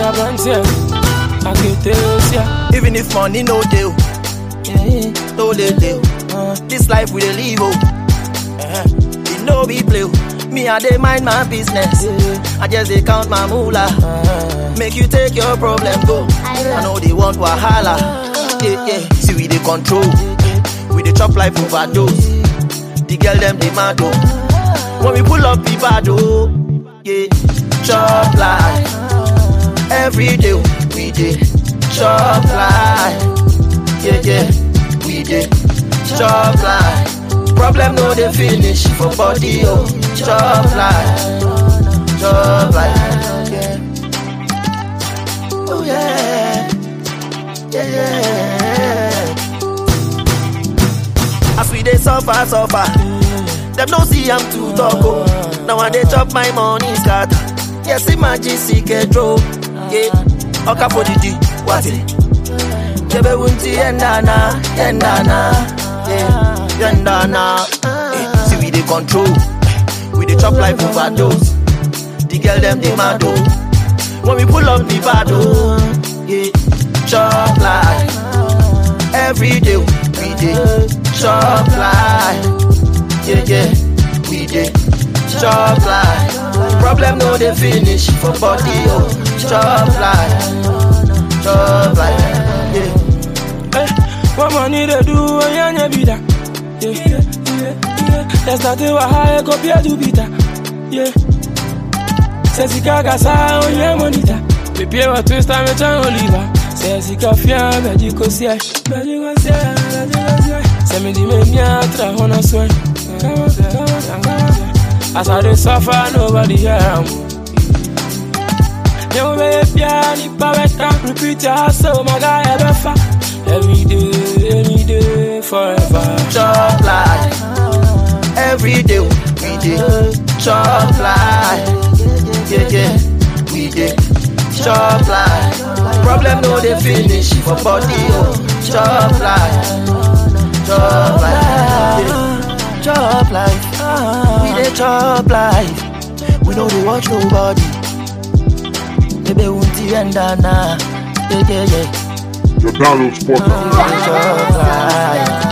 Abranteɛ, aketesia. Even if money no deal, no dey deal. This life we dey live oh, uh it no be play. oh. Me I dey mind my business, I just dey count my moolah. Make you take your problem go. I know they want wahala. Yeah yeah, see we dey control, we dey chop life overdose. The girl them dey mad oh, when we pull up we bad oh. Yeah, chop life every day we dey chop life. Yeah yeah, we dey chop life. Problem no dey finish for body oh, chop life, chop life. Yeah. Oh yeah, yeah yeah. As we dey suffer suffer, them no see I'm too talk oh. Now I dey chop my money scatter. Yes, imagine see control. Yeah, oka for the D, what it? Jebe wunti yendana, yendana, yeah, yendana. Eh, see we dey control, we dey chop life overdose. The girl them dey mad oh. When we pull up the bad oh, yeah, chop life. Every day we dey chop life, yeah yeah, we dey chop life. Problem no dey finish for body oh, chop life, chop life, yeah. Eh, what money they do when you ain't be that? Yeah, yeah, yeah. There's nothing what high compared to be that. Yeah. Say sika kasa onye monita. Baby, what twist time me chan oliva. Say sika fia beji ko sie. Beji ko sie, beji ko sie. Say me di me mia tra hona swen. Come on, come on, come on. As I dey suffer, nobody hear am. Yo, baby, nipa beta. Repeat your hustle, my guy, ever fa. Every day, any day, forever. chop life. Every day we dey chop life. Yeah, yeah, we dey chop life. Problem no dey finish for body oh. Chop life, chop life, yeah. chop life. We dey chop life. We no dey watch nobody. Baby, won't you end na? Yeah, yeah, yeah. Your download spot. Chop life.